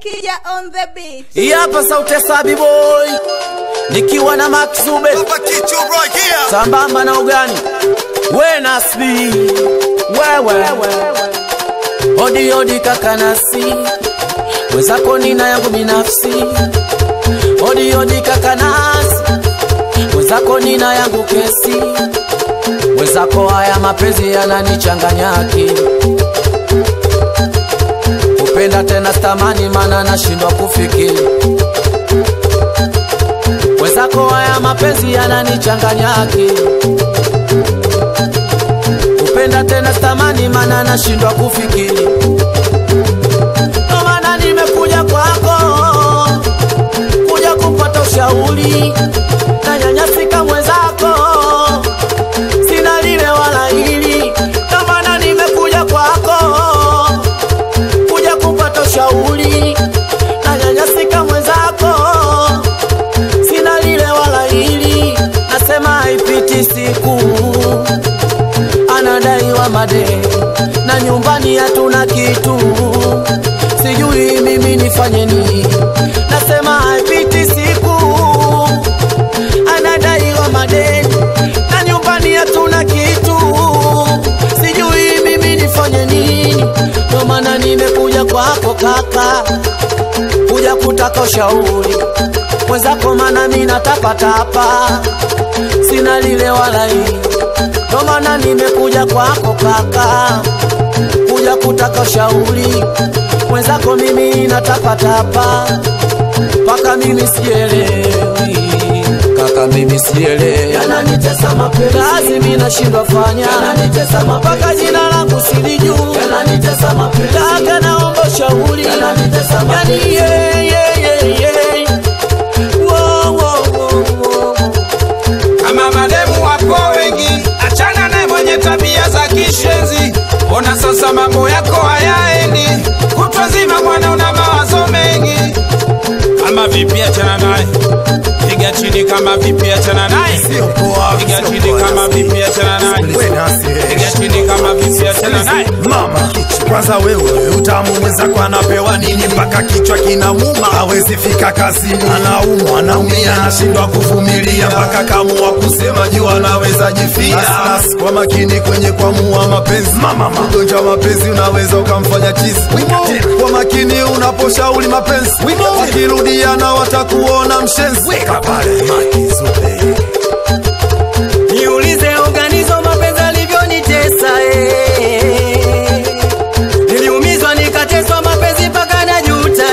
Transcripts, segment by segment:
Kija on the beat. Hii hapa sauti ya Sabi Boy nikiwa na Max Zube sambamba na ugani we nasbi wewe odi odi kakanasi wezako nina yangu binafsi odi odi kakanasi wezako nina yangu kesi wezako haya mapenzi yananichanganyaki kupenda tena stamani mana nashindwa kufikiri wezako haya mapenzi yananichanganyaki kupenda tena stamani mana nashindwa kufikiri ndo maana nimekuja kwako kuja kupata ushauri na nyanyasika mwenzako sina lile wala hili ndo maana nimekuja kwako kuja kupata ushauri na nyanyasika mwenzako sina lile wala hili nasema haipiti siku anadaiwa madeni na nyumbani hatuna kitu sijui mimi nifanye nini nasema haipiti siku anadaiwa madeni na nyumbani hatuna kitu sijui mimi nifanye nini ndo maana nimekuja kwako kaka kuja kutaka ushauri mwenzako mana mi natapatapa sina lile wala hili ndo maana nimekuja kwako kaka kuja kutaka ushauri mwenzako mimi natapatapa mpaka mimi sielewi kaka mimi sielewi yananitesa mapenzi kazi mimi nashindwa fanya yananitesa mapenzi mpaka jina langu silijuu yananitesa mapenzi kaka naomba ushauri yananitesa mapenzi yani yeah, yeah, yeah, yeah. Wo, wo, wo, wo. kama mademu wapo wengi, achana naye mwenye tabia za kishenzi. Ona sasa mambo yako hayaendi, kutwa zima bwana una mawazo mengi. Kama vipi, achana naye, piga chini. Kama vipi, achana naye, piga chini. Kama vipi, achana naye, piga chini. Kama vipi, achana naye. mama kwanza wewe utamu mwenzako anapewa nini mpaka kichwa kinamuma hawezi fika kazini anaumwa anaumia anashindwa kuvumilia mpaka kamua kusema juu anaweza jifia Basi, kwa makini kwenye kwamua mapenzi mama ugonjwa wa mapenzi unaweza ukamfanya chizi kwa makini unaposhauri mapenzi wakirudiana watakuona mshenzi weka pale Makizube. Niulize organizo mapenzi alivyonitesa eh. Niliumizwa nikateswa mapenzi mpaka najuta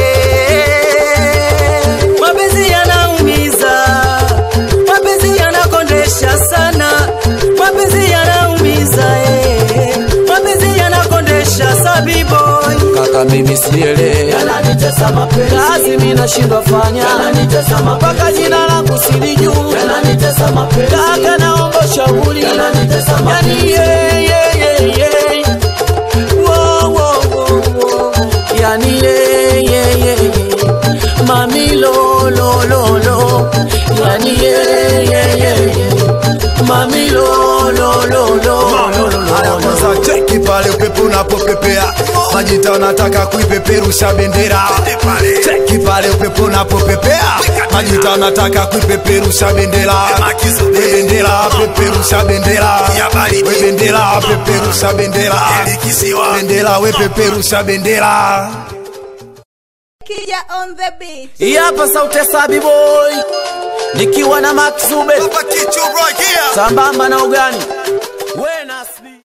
eh. Mapenzi yanaumiza, mapenzi yanakondesha sana, mapenzi yanaumiza eh. Mapenzi yanakondesha sabi boy. kaka mimi sielewi yananitesa mapenzi kazi mimi nashindwa fanya yananitesa mapenzi mpaka jina langu silijuu yananitesa mapenzi kaka naomba ushauri yananitesa mapenzi yani yeah, yeah, yeah, yeah. Wo, wo, wo, wo. yani yeah, yeah, yeah, yeah. mami lo lo lo lo yani yeah, yeah, yeah, yeah. mami lo lo lo lo Haya kwanza cheki pale upepo unapopepea majita wanataka kuipeperusha bendera cheki pale upepo unapopepea majita wanataka kuipeperusha bendera We bendera peperusha bendera we bendera peperusha bendera bendera we peperusha bendera Kija on the beat. Hii hapa sauti ya Sabi Boy nikiwa na Max Zube sambamba na ugani